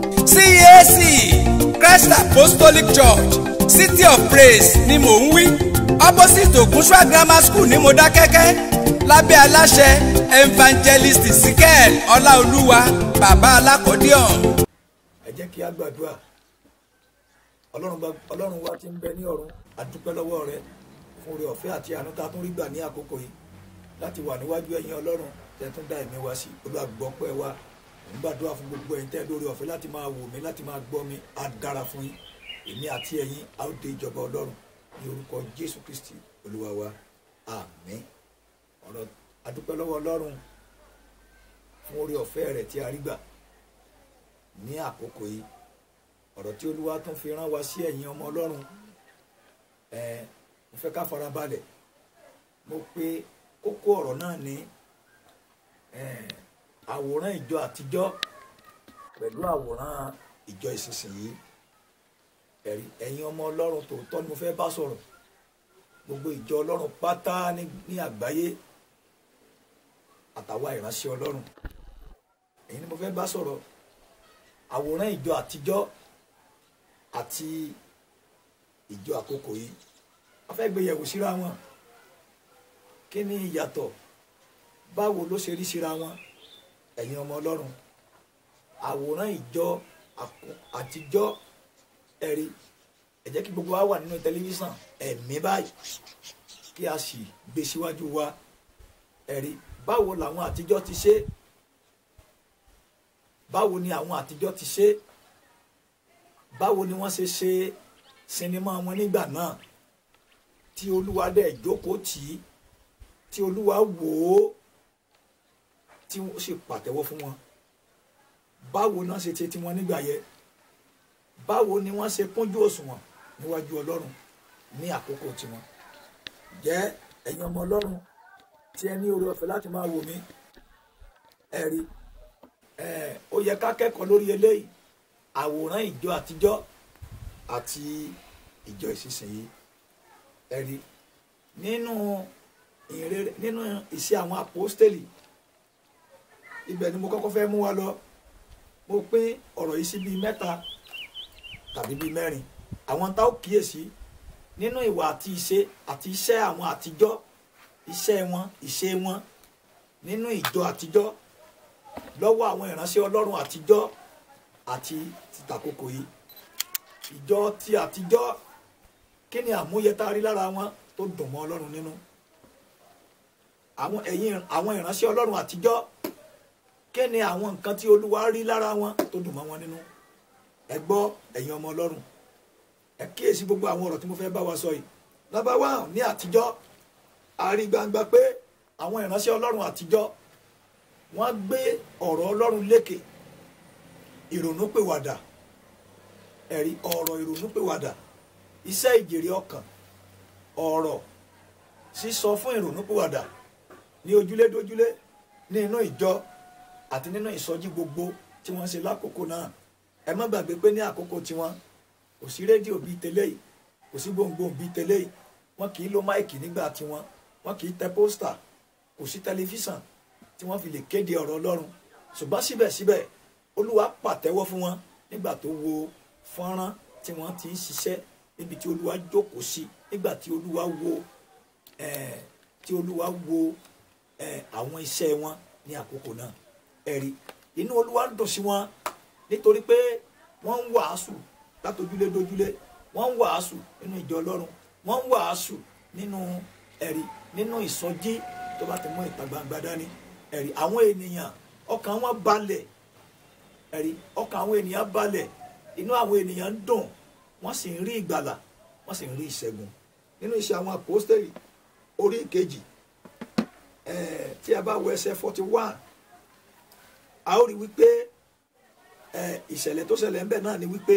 CAC Christ Apostolic Church City of Praise ni mò ń wí opposite Ògúnṣúà Grammar School ní Modákẹ́kẹ́ lábẹ́ aláṣẹ evangelist Sikel Ọláolúwa bàbá alákọ̀ọ́díọ̀n. ẹ jẹ́ kí a gbàdúrà ọlọ́run bá- ọlọ́run wa ti ń bẹ ní ọ̀run a dúpẹ́ lọ́wọ́ rẹ fún oore ọ̀fẹ́ àti àánú tá a tún rí gbà ní àkókò yìí láti wà níwájú ẹ̀yin ọlọ́run tẹ́ tún dá ẹ̀mí wa sí olùgbọ́pẹ́ wa ń gbàdúrà fún gbogbo ẹ̀yin tẹ́ lórí ọ̀fẹ́ láti máa wò mí láti máa gbọ́ mi á dára fún yín èmi àti ẹ̀yin á ó dé ìjọba ọlọ́run ní orúkọ jésù kristi olúwa wa àmín ọ̀rọ̀ a dúpẹ́ lọ́wọ́ ọlọ́run fún oore ọ̀fẹ́ rẹ̀ tí a rí gbà ní àkókò yìí ọ̀rọ̀ tí olúwa tún fi rán wa sí ẹ̀yin ọmọ ọlọ́run ẹ̀ mo fẹ́ ká fara balẹ̀ mo pe kókó ọ̀rọ̀ náà ní ẹ̀, àwòrán ìjọ àtijọ́ pẹ̀lú àwòrán ìjọ ìsinsìnyí ẹ̀rí ẹ̀yin ọmọ ọlọ́run tòótọ́ ni mo fẹ́ bá sọ̀rọ̀ gbogbo ìjọ ọlọ́run pátá ní ní àgbáyé àtàwa ìránṣẹ́ ọlọ́run èyí ni mo fẹ́ bá sọ̀rọ̀ àwòrán ìjọ àtijọ́ àti ìjọ àkókò yìí a fẹ́ gbé yẹ̀wò síra wọn kí ni ìyàtọ̀ báwo ló ṣe rí síra wọn ẹ̀yin ọmọ ọlọ́run àwòrán ìjọ àkó- àtijọ́ ẹ̀rí ẹ jẹ́ kí gbogbo wa wà nínú tẹlifíṣàn ẹ̀mí báyìí kí a sì gbé síwájú wa ẹ̀rí báwo làwọn àtijọ́ ti ṣe báwo ni àwọn àtijọ́ ti ṣe báwo ni wọ́n ṣe ṣe sinimá wọn nígbà náà tí olúwa dẹ̀ jókòó tì í tí olúwa wò ó tí wọ́n sì pàtẹ́wọ́ fún wọn báwo náà ṣe ṣe tiwọn nígbà yẹn báwo ni wọ́n ṣe kúnjú òṣùwọ̀n níwájú ọlọ́run ní àkókò tiwọn jẹ́ ẹ̀yin ọmọ ọlọ́run tí ẹ ní oore ọ̀fẹ́ láti máa wò mí ẹ rí ẹ ó yẹ ká kẹ́kọ̀ọ́ lórí eléyìí àwòrán ìjọ àtijọ́ àti ìjọ ìsinsìnyí ẹ rí nínú ìrere nínú ìṣe àwọn àpọ́stélì ibẹ̀ ni mo kọ́kọ́ fẹ́ mú wa lọ mo pín ọ̀rọ̀ yìí sí bíi mẹ́ta tàbí bíi mẹ́rin àwọn tá ó kíyèsí nínú ìwà àti ìṣe àti iṣẹ́ àwọn àtijọ́ iṣẹ́ wọn ìṣe wọn nínú ìjọ àtijọ́ lọ́wọ́ àwọn ìránṣẹ́ ọlọ́run àtijọ́ àti tìtàkókò yìí ìjọ ti àtijọ́ kí ni àmúyẹ tá a rí lára wọn tó dùn mọ́ ọlọ́run nínú àwọn ẹ̀yin àwọn ìránṣẹ́ ọlọ́run àtijọ́ kí ni àwọn nǹkan tí olúwa rí lára wọn tó dùn mọ́ wọn nínú ẹ gbọ́ ẹ̀yin ọmọ ọlọ́run ẹ kíyèsí gbogbo àwọn ọ̀rọ̀ tí mo fẹ́ bá wa sọ yìí nọ́mbà wá ní àtijọ́ a rí gbangba pé àwọn ìránṣẹ́ ọlọ́run àtijọ́ wọ́n gbé ọ̀rọ̀ ọlọ́run lékè ìrònúpìwàdà ẹ̀rí ọ̀rọ̀ ìrònúpìwàdà iṣẹ́ ìjèrè ọkàn ọ̀rọ̀ sísọ fún ìrònúpìwàdà ní ojúlé dójúlé ní inú ìjọ àti nínú ìsọjí gbogbo tí wọ́n ṣe lákòókò náà ẹ má gbàgbé pé ní àkókò tiwọn kò sí rédíò bíi tẹ́lẹ̀ yìí kò sí gbòǹgbòǹ bíi tẹ́lẹ̀ yìí wọ́n kì í lo máìkì nígbà tiwọn wọ́n kì í tẹ pósítà kò sí tẹlifíṣàn tí wọ́n fi lè kéde ọ̀rọ̀ ọlọ́run ṣùgbọ́n síbẹ̀síbẹ̀ olúwa pàtẹ́wọ́ fún wọn nígbà tó wo fọ́nrán tí wọ́n ti ń ṣiṣẹ́ níbi tí olúwa jókòó sí nígbà tí olúwa wo eh, tí olúwa wo eh, àwọn iṣẹ́ wọn ní àkókò náà ẹ̀rí inú olúwa ń dùn sí wọn nítorí pé wọ́n ń wàásù látojúlé dojúlé wọ́n ń wàásù nínú ìjọ ọlọ́run wọ́n ń wàásù nínú ẹ̀rí nínú ìsọjí tó bá ti mú ìta gbangba dání ẹ̀rí àwọn ènìyàn ọkàn wọn balẹ̀ ẹ̀rí ọkàn àwọn ènìyàn balẹ̀ inú àwọn ènìyàn ń dùn wọ́n sì ń rí ìgbàlà wọ́n sì ń rí ìṣẹ́gun nínú iṣẹ́ àwọn àpọ́stẹ́lì orí ìkejì ẹ̀ẹ́ tí a bá wo ẹsẹ̀ forty one a ó rí wípé ẹ̀ ìṣẹ̀lẹ̀ tó ṣẹlẹ̀ ńbẹ̀ náà ni wípé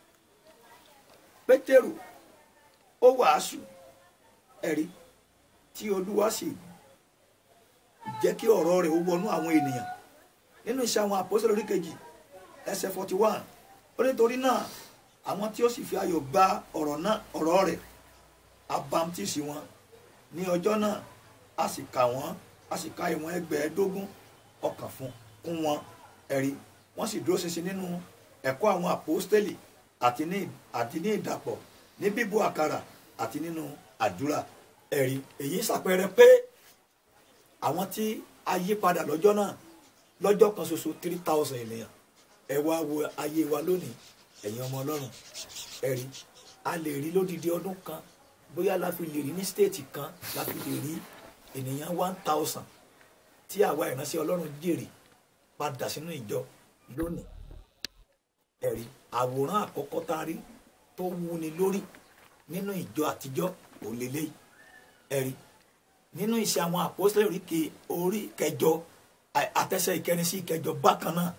pétérù ó wàásù ẹ̀rí tí olúwa sì jẹ́ kí ọ̀rọ̀ rẹ̀ ó wọnú àwọn ènìyàn nínú iṣẹ́ àwọn àpọ́sẹ̀lẹ̀ orí kejì ẹsẹ̀ forty one ó nítorí náà àwọn tí ó sì fi ayọ̀ gba ọ̀rọ̀ náà ọ̀rọ̀ rẹ̀ abamtisi wọn ní ọjọ́ náà a sì kà wọ́n a sì ka ìwọ̀n ẹgbẹ̀ẹ́dógún ọkàn fún kún wọn ẹ̀rí wọ́n sì dúró ṣinṣin nínú ẹ̀kọ́ àwọn àpọ́stélì àti ní àti ní ìdàpọ̀ ní bíbú àkàrà àti nínú àdúrà ẹ̀rí èyí ṣàpẹẹrẹ pé àwọn tí a yí padà lọ́jọ́ náà lọ́jọ́ kan ṣoṣo three thousand ènìyàn ẹ wá wo ayé wa lónìí ẹ̀yin ọmọ ọlọ́run ẹ̀rí a lè rí lódìdí ọdún kan bóyá la fi lè rí ní stéètì kan la fi lè rí ènìyàn one thousand tí àwa ìránṣẹ́ ọlọ́run jèrè padà sínú ìjọ lónìí ẹ̀rí àwòrán àkọ́kọ́ tá a rí tó wúni lórí nínú ìjọ àtijọ́ òlélẹ́yìí ẹ̀rí nínú iṣẹ́ àwọn àpọ́sítélì orí ke- orí kẹjọ à- àtẹsẹ̀ ìkẹrin sí ìkẹjọ bákan náà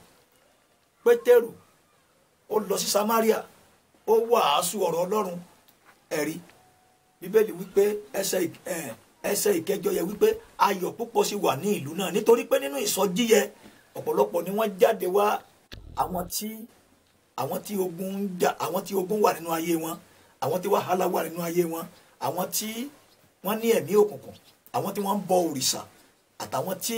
pétérù ó lọ sí samaria ó wàásù ọ̀rọ̀ ọlọ́run ẹ̀rí bíbélì wípé ẹsẹ̀ ìk- ẹ̀, ẹsẹ̀ ìkẹjọ yẹ wípé ayọ̀ púpọ̀ sì wà ní ìlú náà nítorí pé nínú ìsọjí yẹ ọ̀pọ̀lọpọ̀ ni wọ́n jáde wá àwọn tí àwọn tí ogun ń jà àwọn tí ogun wà nínú ayé wọn àwọn tí wàhálà wà nínú ayé wọn àwọn tí wọ́n ní ẹ̀mí òkùnkùn àwọn tí wọ́n ń bọ òrìṣà àtàwọn tí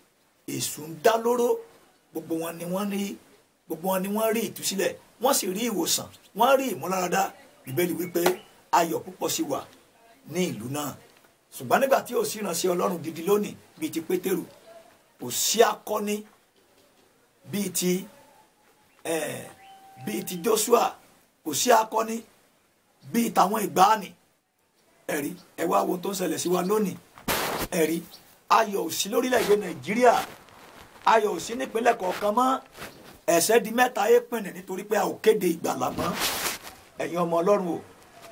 èṣù ń dá lóró gbogbo wọn ni wọ́n rí gbogbo wọn ni wọ́n rí ìtúsílẹ̀ wọ́n sì rí ìwòsàn wọ́n rí ìmúláradá bíbélì wípé ayọ̀ púpọ̀ sí wà ní ìlú náà ṣùgbọ́n nígbà tí ò sí ìránṣẹ́ ọlọ́run gidi lónìí bíi ti pétérù kò sí akọni bíi ti eh, bíi ti joshua kò sí akọni bíi tàwọn ìgbàanì ẹ̀rí ẹ wá wo ohun tó ń ṣẹlẹ̀ sí wa lónìí ẹ̀rí ayọ̀ ò sí lórílẹ̀‐èdè nàìjíríà ayọ̀ ò sí nípínlẹ̀ kọ̀ọ̀kan mọ́ ẹ̀ṣẹ̀ di mẹ́ta é pìnrìn nítorí pé a ò kéde ìgbàlà mọ́ ẹ̀yin ọmọ ọlọ́run o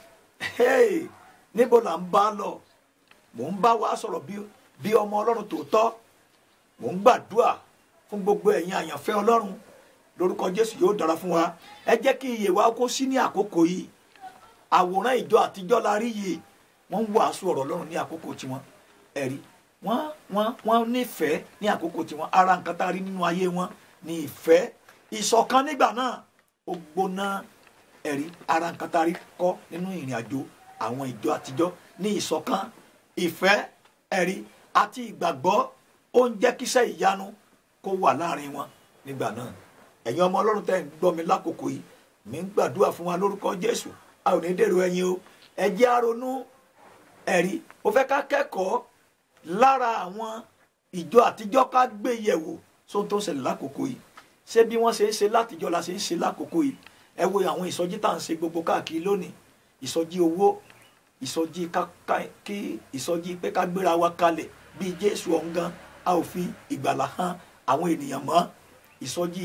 hey, níbo là ń bá lọ mò ń bá wa sọ̀rọ̀ bí bí ọmọ ọlọ́run tòótọ́ mò ń gbàdúrà fún gbogbo ẹ̀yin àyànfẹ́ ọlọ́run lórúkọ jésù yóò dára fún wa ẹ jẹ́ kí iyè wa kó sí ní àkókò yìí àwòrán ìjọ àtijọ́ la rí yìí wọ́n ń wàásù ọ̀rọ̀ ọlọ́run ní àkókò tiwọn ẹ̀rí wọ́n wọ́n wọ́n nífẹ̀ẹ́ ní àkókò tiwọn ara nǹkan tá a rí nínú ayé wọn ní ìfẹ́ ìṣọ̀kan nígbà náà ó gbóná ẹ̀rí ara nǹkan tá a rí kọ́ nínú ìrìn àjò àwọn ìjọ àtijọ́ ní ìṣọ̀kan ìfẹ́ ẹ̀rí àti ìgbàgbọ́ ó ń jẹ́ kíṣẹ́ ìyanu kó wà láàrin wọn nígbà náà ẹ̀yin ọmọ ọlọ́run tẹ́ ń gbọ́ mi lákòókò yìí mi ń gbàdúrà fún wa lórúkọ jésù a ò ní dèrò ẹ̀yìn o ẹ jẹ́ á ronú ẹ̀rí ó fẹ́ ká kẹ́kọ̀ọ́ lára àwọn ìjọ àtijọ́ ká gbé yẹ̀wò sóhun tó ń ṣẹlẹ̀ lákòókò yìí ṣé bí wọ́n ṣe ń ṣe látijọ́ la ṣe ń ṣe lákòókò yìí ẹ wo àwọn ìsọjí tá à ń ṣe gbogbo káàkiri lónìí ìsọjí owó ìsọjí ká kí ìsọjí pé ká gbéra wa kalẹ̀ bíi jésù ọ̀ngàn a ò fi ìgbàlà hàn àwọn ènìyàn mọ́ ìsọjí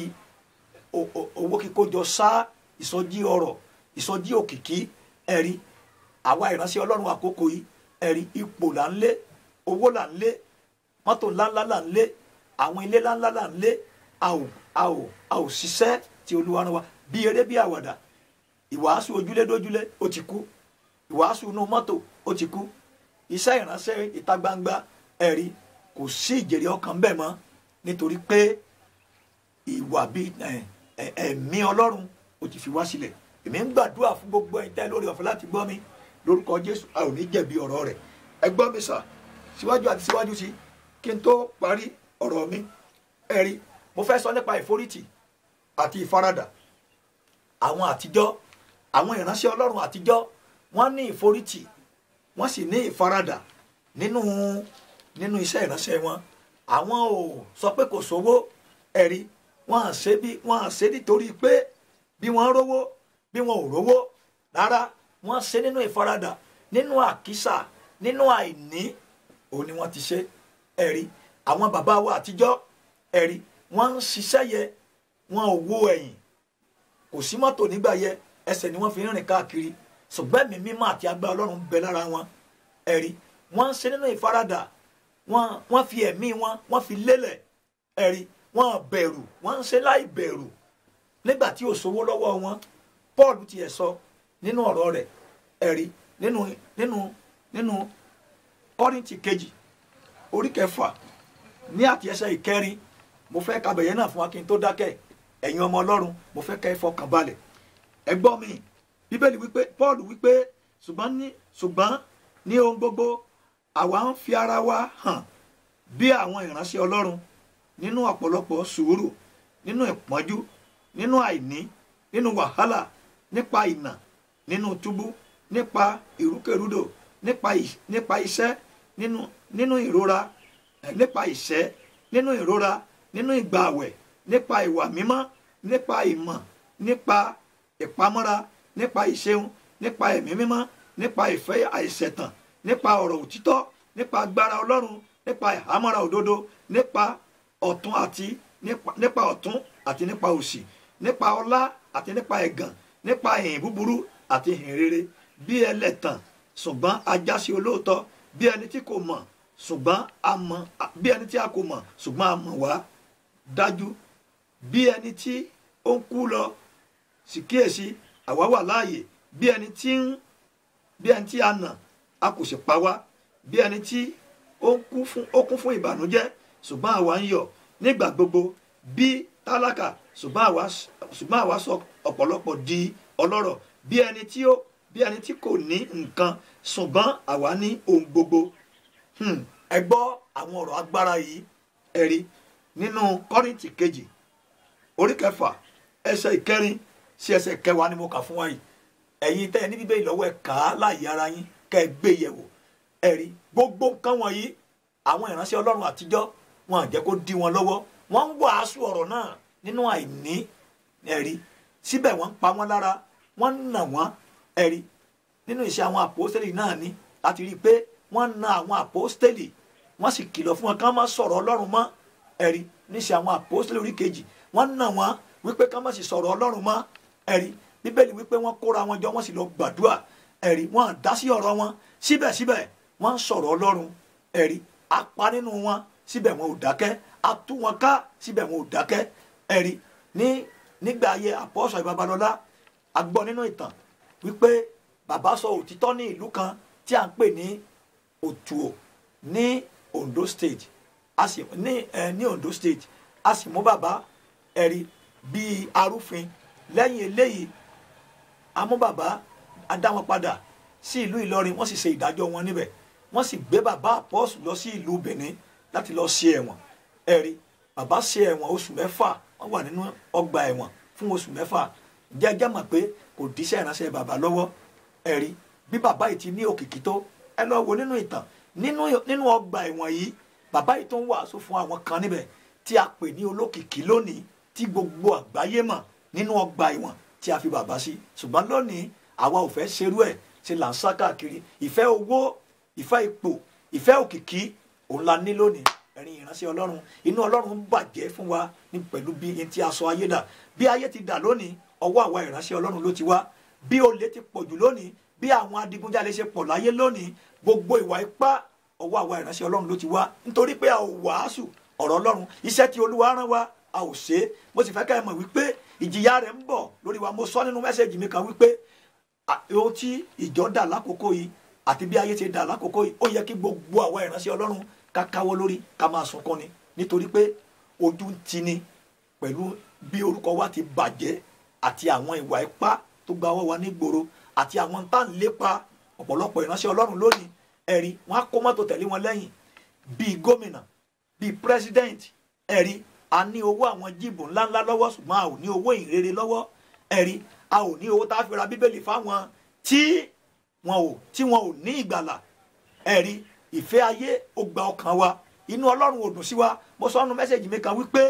owó kíkójọ sá ìsọjí ọrọ̀ ìsọjí òkìkí ẹ̀rí àwa ìránṣẹ́ ọlọ́run àkókò yìí ẹ̀rí ipò là ń lé owó là ń lé mọ́tò ńláńlá là ń lé àwọn ilé ńláńlá là ń lé a ò a ò a ò ṣiṣẹ́ tí olúwa rán wa bí eré bí àwàdà ìwàásù ojúlé dójúlé ó ti kú ìwàásù inú mọ́tò ó ti kú iṣẹ́ ìránṣẹ́ ìta gbangba ẹ̀rí kò sí ìjèrè ọkàn bẹ́ẹ̀ mọ́ nítorí pé ìwà bíi ẹ̀mí ọlọ́run ó ti fi wá sílẹ̀ èmi ń gbàdúrà fún gbogbo ẹ̀yin tẹ́ lórí ọ̀fẹ́ láti gbọ́ mi lórúkọ jésù a ò ní jẹ̀bi ọ̀rọ̀ rẹ̀ ẹ gbọ́ mi sà síwájú àti síwájú sí kí n tó parí ọ̀rọ̀ mi ẹ̀rí mo fẹ́ sọ nípa ìforítì àti ìfaradà àwọn àtijọ́ àwọn ìránṣẹ́ ọlọ́run àtijọ́ wọ́n ní ìforítì wọ́n sì ní ìfaradà nínú nínú iṣẹ́ ìránṣẹ́ wọn àwọn ò sọ pé kò sówó ẹ̀rí wọ́n à ṣe bí wọ́n à ṣe nítorí pé bí wọ́n rówó bí wọ́n ò rówó rárá wọ́n ṣe nínú ìfaradà nínú àkísà nínú àìní òun ni wọ́n ti ṣe ẹ̀rí àwọn bàbá wa àtijọ́ ẹ̀rí wọ́n ń ṣiṣẹ́ yẹ wọn ò wo ẹ̀yìn kò sí mọ́tò nígbà yẹ ẹsẹ̀ ni wọ́n fi ń rìn káàkiri ṣùgbọ́n ẹ̀mí mímọ́ àti agbára ọlọ́run ń bẹ lára wọn ẹ̀rí wọ́n ń ṣe nínú ìfaradà wọ́n wọ́n fi ẹ̀mí wọn wọ́n fi lélẹ̀ ẹ̀rí wọ́n bẹ̀rù wọ́n ń ṣe láì bẹ̀rù nígbà tí ò sówó lọ́wọ́ wọn Paul tiẹ̀ sọ nínú ọ̀rọ̀ rẹ̀ ẹ̀rí nínú nínú nínú Kọ́ríńtì kejì orí kẹfà ní àti ẹsẹ̀ ìkẹrin mo fẹ́ ka bẹ̀yẹn náà fún wa kí n tó dákẹ́ ẹ̀yin ọmọ ọlọ́run mo fẹ́ kẹ́ ẹ fọkàn balẹ̀ ẹ gbọ́ mi bíbélì wípé Paul wípé ṣùgbọ́n ní ṣùgbọ́n ní ohun gbogbo àwa ń fi ara wa hàn bí àwọn ìránṣẹ́ ọlọ́run nínú ọ̀pọ̀lọpọ̀ sùúrù nínú ìpọ́njú nínú àìní nínú wàhálà nípa ìnà nínú túbú nípa ìrúkèrúdò nípa ì- nípa iṣẹ́ nínú nínú ìrora eh, nípa ìṣẹ́ nínú ìrora nínú ìgbààwẹ̀ nípa ìwà mímọ́ nípa ìmọ̀ nípa ìpamọ́ra nípa ìṣeun nípa ẹ̀mí mímọ́ nípa ìfẹ́ àìṣẹ̀tàn nípa ọ̀rọ̀ òtítọ́ nípa agbára ọlọ́run nípa ìhámọ́ra òdodo nípa ọ̀tún àti nípa nípa ọ̀tún àti nípa òsì nípa ọlá àti nípa ẹ̀gàn nípa ìhìn búburú àti ìhìn rere bí ẹlẹ́tàn ṣùgbọ́n ajásí olóòótọ́ bí ẹni tí kò mọ̀ ṣùgbọ́n a mọ̀ bí ẹni tí a kò mọ̀ ṣùgbọ́n a mọ̀ wá dájú bí ẹni tí ó ń kú lọ sì kíyèsí àwa wà láàyè bí ẹni tí ń bí ẹni tí a nà a kò sì pa wá bí ẹni tí ó ń kú fún ó kún fún ìbànújẹ́ ṣùgbọ́n àwa ń yọ̀ nígbà gbogbo bí tálákà ṣùgbọ́n àwa ṣùgbọ́n àwa sọ ọ̀pọ̀lọpọ̀ di ọlọ́rọ̀ bí ẹni tí ó bí ẹni tí kò ní nǹkan ṣùgbọ́n àwa ní ohun gbogbo Hmm, ẹ gbọ́ àwọn ọ̀rọ̀ agbára yìí ẹ̀rí nínú kọ́rìntì kejì orí kẹfà ẹsẹ̀ ìkẹrin sí ẹsẹ̀ kẹwàá ni mo kà fún wa yìí ẹ̀yin tẹ́ ẹ ní bíbélì lọ́wọ́ ẹ kà á láàyè ara yín kẹ́ ẹ gbé yẹ̀wò ẹ̀rí gbogbo nǹkan wọ̀nyí àwọn ìránṣẹ́ ọlọ́run àtijọ́ wọn à jẹ́ kó dí wọn lọ́wọ́ wọ́n ń wàásù ọ̀rọ̀ náà nínú àìní ẹ̀rí síbẹ̀ wọ́n ń pa wọ́n lára wọ́n ń nà wọ́n ẹ̀rí nínú iṣẹ́ àwọn àpòstélì náà ni láti rí i pé wọ́n na àwọn àpòstélì wọ́n sì kìlọ̀ fún wọn kí wọ́n má sọ̀rọ̀ ọlọ́run mọ́ ẹ̀rí níṣẹ́ àwọn àpòstélì orí kejì wọ́n nà wọ́n wípé kí wọ́n má sì sọ̀rọ̀ ọlọ́run mọ́ ẹ̀rí bíbélì wípé wọ́n kóra wọn jọ wọ́n sì lọ gbàdúrà ẹ̀rí wọ́n dá sí ọ̀rọ̀ wọn síbẹ̀síbẹ̀ wọ́n ń sọ̀rọ̀ ọlọ́run ẹ̀rí apá nínú wọn síbẹ̀ wọn ò dákẹ́ atú wọn ká síbẹ̀ wọn ò dákẹ́ ẹ̀rí ní nígbà ayé àpọ́sọ̀ ìbabalọ́lá a gbọ́ nínú ìtàn wípé bàbá sọ òtítọ́ ní ìlú kan tí à ń pè ní òtùò ní Ondo State a sì ní ẹ ní Ondo State a sì mú bàbá ẹ̀rí bíi arúfin lẹ́yìn eléyìí a mú bàbá a dá wọn padà sí ìlú Ìlọrin wọ́n sì ṣe ìdájọ́ wọn níbẹ̀ wọ́n sì gbé bàbá àpọ́sù lọ sí ìlú Benin láti lọ ṣe ẹ̀wọ̀n ẹ̀rí bàbá ṣe ẹ̀wọ̀n oṣù mẹ́fà wọ́n wà nínú ọgbà ẹ̀wọ̀n fún oṣù mẹ́fà jẹ́jẹ́ mọ̀ pé kò díṣẹ́ ìránṣẹ́ bàbá lọ́wọ́ ẹ̀rí bí bàbá yìí ti ní òkìkí tó ẹ lọ wo nínú ìtàn nínú nínú ọgbà ẹ̀wọ̀n yìí bàbá yìí tó ń wàásù fún àwọn kan níbẹ̀ tí a pè ní olókìkí lónìí tí gbogbo àgbáyé mọ̀ nínú ọgbà ẹ̀wọ̀n tí a fi bàbá sí ṣùgbọ́n lónìí àwa ò fẹ́ ṣerú ẹ̀ ṣe là ń sá káàkiri ìfẹ́ owó ìfẹ́ ipò ìfẹ́ òkìkí òun la ní lónìí ẹ̀rin ìránṣẹ́ ọlọ́run inú ọlọ́run bàjẹ́ fún wa ní pẹ̀lú bí n tí a sọ ayé dà bí ayé ti dà lónìí ọwọ́ àwa ìránṣẹ́ ọlọ́run ló ti wá bí olè ti pọ̀ jù lónìí bí àwọn adigunjalè ṣe pọ̀ láyé lónìí gbogbo ìwà ipá ọwọ́ àwa ìránṣẹ́ ọlọ́run ló ti wá nítorí pé a ò wàásù ọ̀rọ̀ ọlọ́run iṣẹ́ tí olúwa rán wa a ò ṣe é mo sì fẹ́ ká ẹ mọ̀ wípé ìjìyà rẹ̀ ń bọ̀ lórí wa mo sọ nínú mẹ́sẹ̀gì mi kan wípé ohun tí ìjọ dà lákòókò yìí àti bí ayé ti dà lákòókò yìí ó yẹ kí gbogbo àwa ìránṣẹ́ ọlọ́run ká káwọ́ lórí ká máa sunkún ni nítorí pé ojú ń tini pẹ̀lú bí orúkọ wa ti bàjẹ́ àti àwọn ìwà ipá tó gba ọwọ́ wa nígboro àti àwọn tá à ń lépa ọ̀pọ̀lọpọ̀ ìránṣẹ́ ọlọ́run lónìí ẹ̀rí wọn á kó mọ́tò tẹ̀lé wọn lẹ́yìn bíi gómìnà bíi president ẹ̀rí a ní owó àwọn jíìbù ńláńlá lọ́wọ́ ṣùgbọ́n a ò ní owó ìrere lọ́wọ́ ẹ̀rí a ò ní owó tá a fi ra bíbélì fáwọn tí wọn ò tí wọn ò ní ìgbàlà ẹ̀rí ìfẹ́ ayé ó gba ọkàn wa inú ọlọ́run ò dùn sí wa mo sọ ọ́nù mẹ́sẹ̀gì mi kan wípé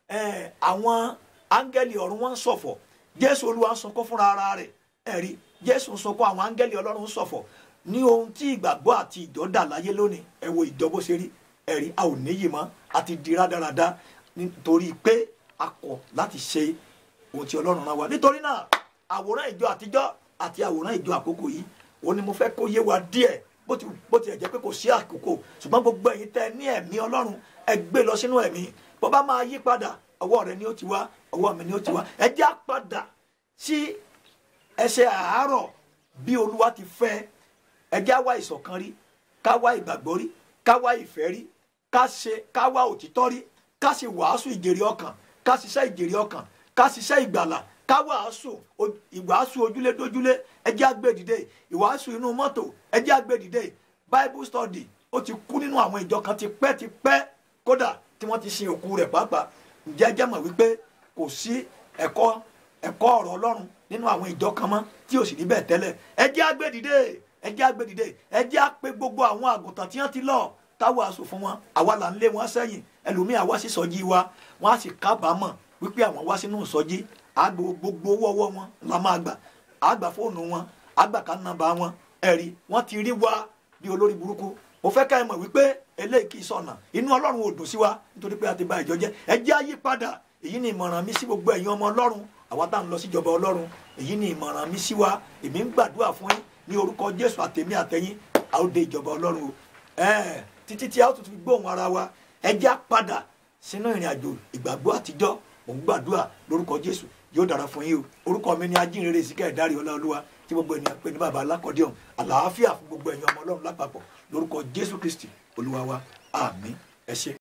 àwọn áńgẹ́lì ọ̀run wọn ń ṣọ̀fọ̀ jésù olúwa ń sunkún fúnra ara rẹ̀ ẹ̀rí jésù ń sunkún àwọn áńgẹ́lì ọlọ́run ń ṣọ̀fọ̀ ní ohun tí ìgbàgbọ́ àti ìjọ dà láyé lónìí ẹ wo ìjọ bó ṣe rí ẹ̀rí a ò níyì mọ́ àti di rádaràda nítorí pé a kọ̀ láti ṣe ohun tí ọlọ́run rán wa nítorí náà àwòrán ìjọ àtijọ́ àti àwòrán ìjọ àkókò yìí òun ni mo fẹ́ kó yé wa díẹ̀ bó ti bó ti jẹ́ pé kò sí àkókò ṣùgbọ́n gbogbo ẹ̀yin tẹ́ ní ẹ̀mí ọlọ́run ẹ gbé lọ sínú ẹ̀mí bó bá máa yí padà ọwọ́ rẹ ni ó ti wá ọwọ́ mi ni ó ti wá ẹ já padà sí ẹsẹ̀ àárọ̀ bí olúwa ti fẹ́ ẹ já wá ìṣọ̀kan rí ká wá ìgbàgbọ́ rí ká wá ìfẹ́ rí ká ṣe ká wá òtítọ́ rí ká sì wàásù ìjèrè ọkàn ká ṣiṣẹ́ ìjèrè ọkàn ká ṣiṣẹ́ ìgbàlà ká wàásù ìwàásù ojúlé dójúlé ẹ jẹ́ àgbèdìde ìwàásù inú mọ́tò ẹ jẹ́ àgbèdìde bible study ó ti kú nínú àwọn ìjọ kan ti pẹ́ ti pẹ́ kódà tí wọ́n ti sin òkú rẹ̀ pàápàá ǹjẹ́ ẹ jẹ́ mọ̀ wípé kò sí ẹ̀kọ́ ẹ̀kọ́ ọ̀rọ̀ ọlọ́run nínú àwọn ìjọ kan mọ́ tí ò sì rí bẹ́ẹ̀ tẹ́lẹ̀ ẹ jẹ́ àgbèdìde ẹ jẹ́ àgbèdìde ẹ jẹ́ àpè gbogbo àwọn àgùntàn tí wọ́n ti lọ táwọn aṣọ fún wọn àwa là ń lé wọn sẹ́yìn ẹlòmíì àwa sì sọjí wa wọn á sì kábàámọ̀ wípé àwọn wá sínú ìsọjí àgbò gbogbo owó ọwọ́ wọn la máa gbà àgbà fóònù wọn àgbà ká nàbà wọn ẹ̀rí wọ́n ti rí wa bí olórí burúkú mo fẹ́ ká ẹ mọ̀ wípé eléyìí kì í sọ̀nà inú ọlọ́run ò dùn sí wa nítorí pé a ti bà ìjọ jẹ́ ẹ jẹ́ àyípadà èyí ni ìmọ̀ràn mi sí gbogbo ẹ̀yin ọmọ ọlọ́run àwa tá à ń lọ síjọba ọlọ́run èyí ni ìmọ̀ràn mi sí wa èmi ń gbàdúrà fún yín ní orúkọ jésù àtẹ̀mí àtẹ̀yìn a ó dé ìjọba ọlọ́run o ẹ̀ẹ́ títí tí a ó tuntun gbóhùn ara wa ẹ jẹ́ àpadà sínú ìrìn àjò ìgbàgbọ́ àtijọ́ mò ń gbàdúrà lórúkọ jésù yóò dára fún yín o orúkọ mi ni ajínrere síkẹ́ ẹ̀dárí ọláolúwa tí gbogbo ènìyàn pè ní bàbá alákọ̀ọ́dẹ́ọ̀n àlàáfíà fún gbogbo ẹ̀yin ọmọ ọlọ́run lápapọ̀ lórúkọ jésù kristi olúwa wa àmín ẹ ṣé.